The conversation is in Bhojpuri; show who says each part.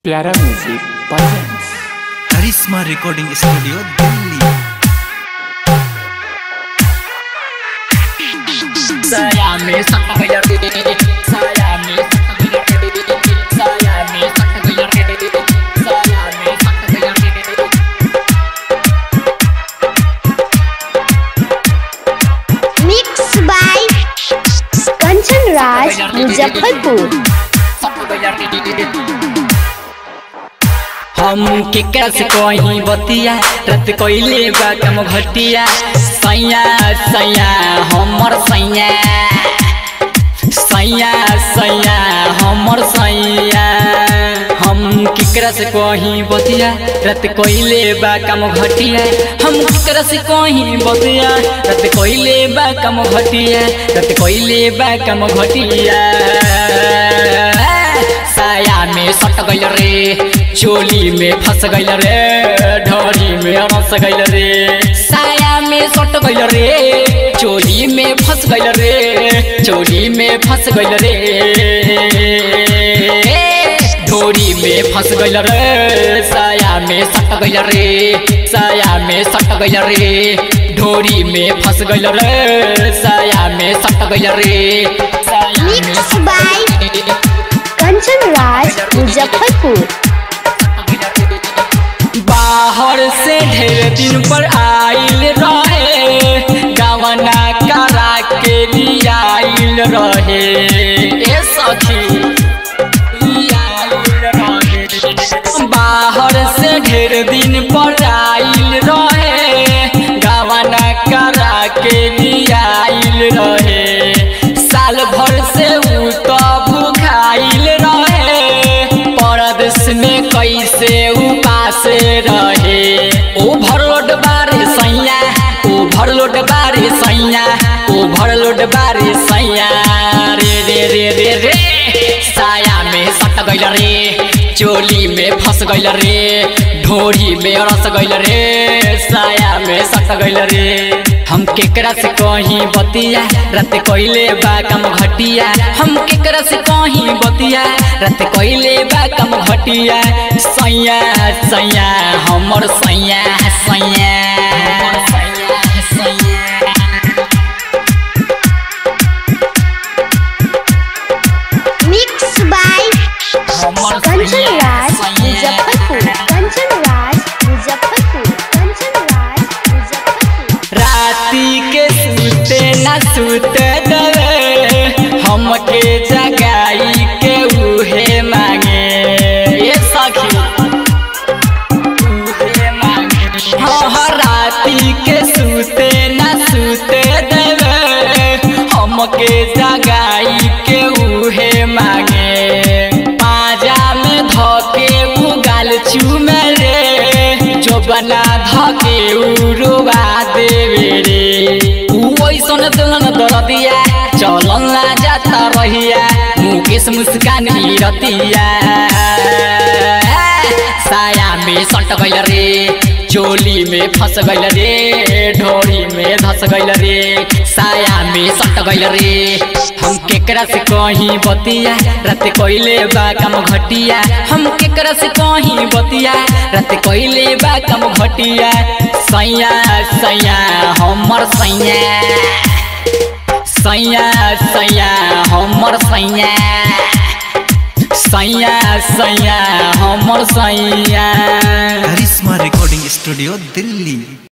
Speaker 1: प्यारा music presents
Speaker 2: Karishma recording studio Delhi
Speaker 1: saya me sakta gayar saya me sakta gayar saya me sakta gayar saya me sakta gayar
Speaker 3: Mixed by Kanchan Raj, Muzaffarpur.
Speaker 1: sakta gayar
Speaker 4: हम केकरा से कहीं बतिया रत कोइले बा कम घटिया सैया सैया हमर सैया सैया सैया हमर सैया हम केकरा से कहीं बतिया रत कोइले बा कम घटिया हम केकरा से कहीं बतिया रत कोइले बा कम घटिया रत कोइले बा कम घटिया साया में सट गइल रे चोली में फंस गइल रे ढोरी में रस गइल रे साया में सट गइल रे चोली में फंस गइल रे चोली में फंस गइल रे ढोरी में फंस गइल रे साया में सट गइल रे साया में सट गइल रे ढोरी में फंस गइल रे साया में सट गइल रे साया में
Speaker 3: Mixed by Kanchan Raj, Muzaffarpur.
Speaker 4: बाहर से ढेर दिन पर आइल रहे गवना करा के लियाइल रहे ए सखी लियाइल रहे। बाहर से ढेर दिन पर आइल रहे गवना करा के लियाइल रहे साल भर से उ तो भूखाइल रहे परदेश में कैसे उपास रहे ओवरलोड बारे सैया ओवरलोड बारे सैया ओवरलोड बारे सैया रे रे रे रे रे साया में सट गइल रे चोली में फंस गइल रे ढोरी में रस गइल रे साया में सट गइल रे हम केकरा से कहीं बतिया रत कोइले बा कम घटिया हम केकरा से कहीं बतिया रत कोइले बा कम घटिया सैया सैया हमर सैया सैया हमर सैया सैया
Speaker 3: Mixed by
Speaker 4: हमर
Speaker 3: Kanchan
Speaker 4: सैया,
Speaker 3: Raj,
Speaker 4: सैया।
Speaker 3: Muzaffarpur. Kanchan Raj, Muzaffarpur. Kanchan Raj, Muzaffarpur.
Speaker 4: राती के सुते न सुते दवे हमके जगाई के उहे मांगे ये सखी उहे मांगे हाँ हाँ राती के सुते न सुते देवे हमके जगाई के उहे मांगे पाजा में धके उगाल चूमे रे जो बना धके उरुआ देवे रे उ ओइसन दुल्हन दरदिया चलन ना जाता रहिया मुकेश मुस्कान ही रतिया साया में सट गइल रे चोली में फंस गइल रे ढोरी में धस गइल रे साया में सट गइल रे हम केकरा से कहीं बतिया रत कोइले बा कम घटिया हम केकरा से कहीं बतिया रत कोइले बा कम घटिया सैया सैया हमर सैया सैया सैया हमर सैया सैया सैया हमर सैया
Speaker 2: करिश्मा रिकॉर्डिंग स्टूडियो दिल्ली